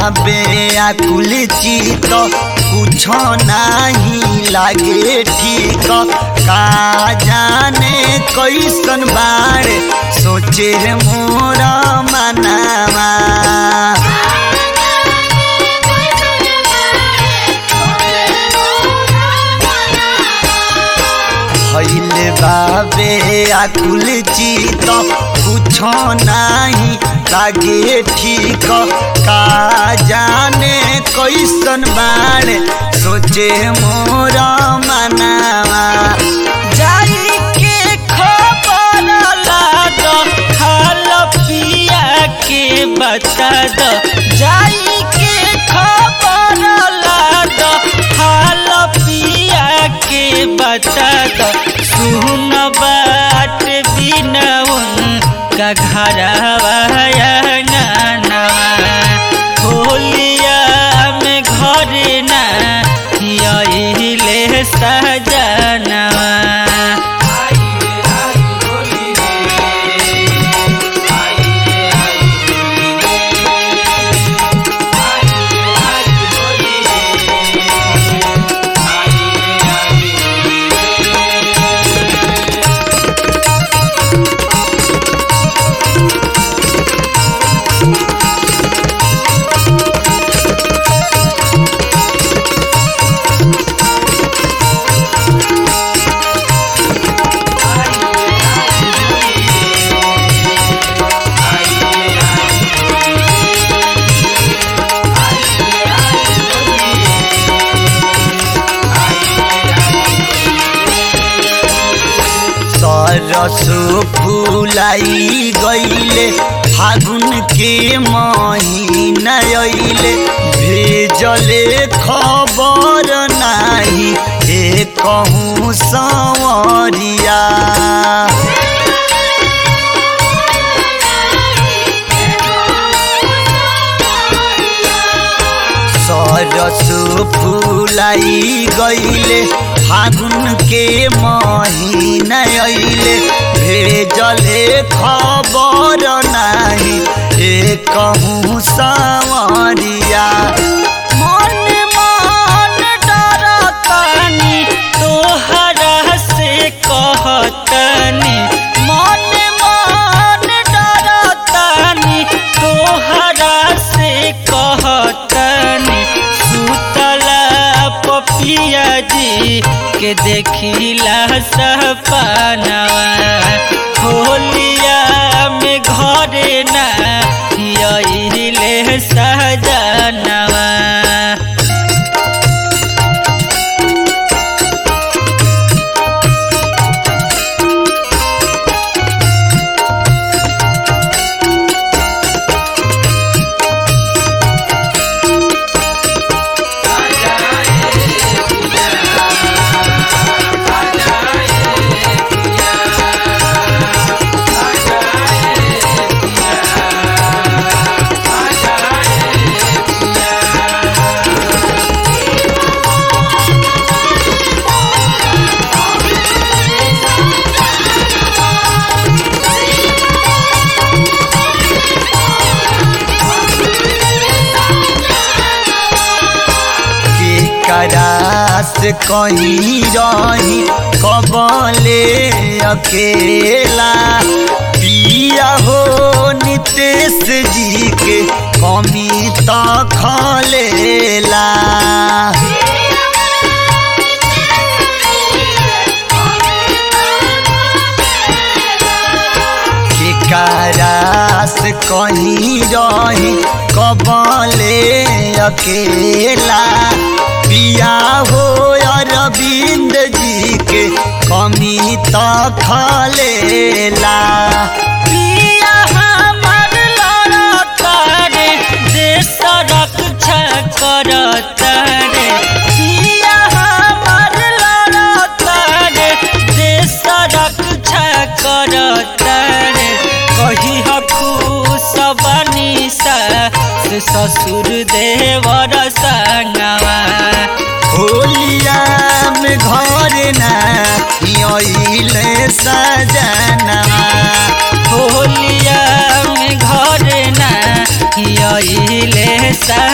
बेआकुल चित कुछ नाही लागे ठीक का जाने कैसन बाड़े सोचे मोर मनावा भैले बाबे आकुल चित कुछ नाही लागे ठीक का जाने कैसन बाड़े सोचे मोर मनावा जाई के खबर लाद हाल पिया के बता द जाई के खबर लाद हाल पिया के बता द सुन बात बिना उनका घरवा होलिया में घर ना यही सजनवा सरसो फुलाई गईले फागुन के महीना अइले भेजले खबर नाही ए कहूँ संवरिया सरसो फुलाई गईले फागुन के महीना अइले भेजले खबर नाही ए कहूँ सावरिया मन मन डरतनी तोहरा से कहतनी मन मन डरतनी तोहरा से कहतनी सुतला पपिया जी के देखिला सपनवा होलिया में घरे ना यही सजनवा करास कहीं रही कबले अकेला पिया हो नितेश जी के कमी तो खलेला करास कहीं रही कबले अकेला पिया हो अरविंद जी के कमी तो खलेला पिया हमर लड़तारे देश रक्षा करतारे पिया हमर लड़तारे देश रक्षा करतारे कही खुश बनी से ससुर देवर संगवा होलिया में घर ना अइले सजनवा होलिया में घर ना यही ले सा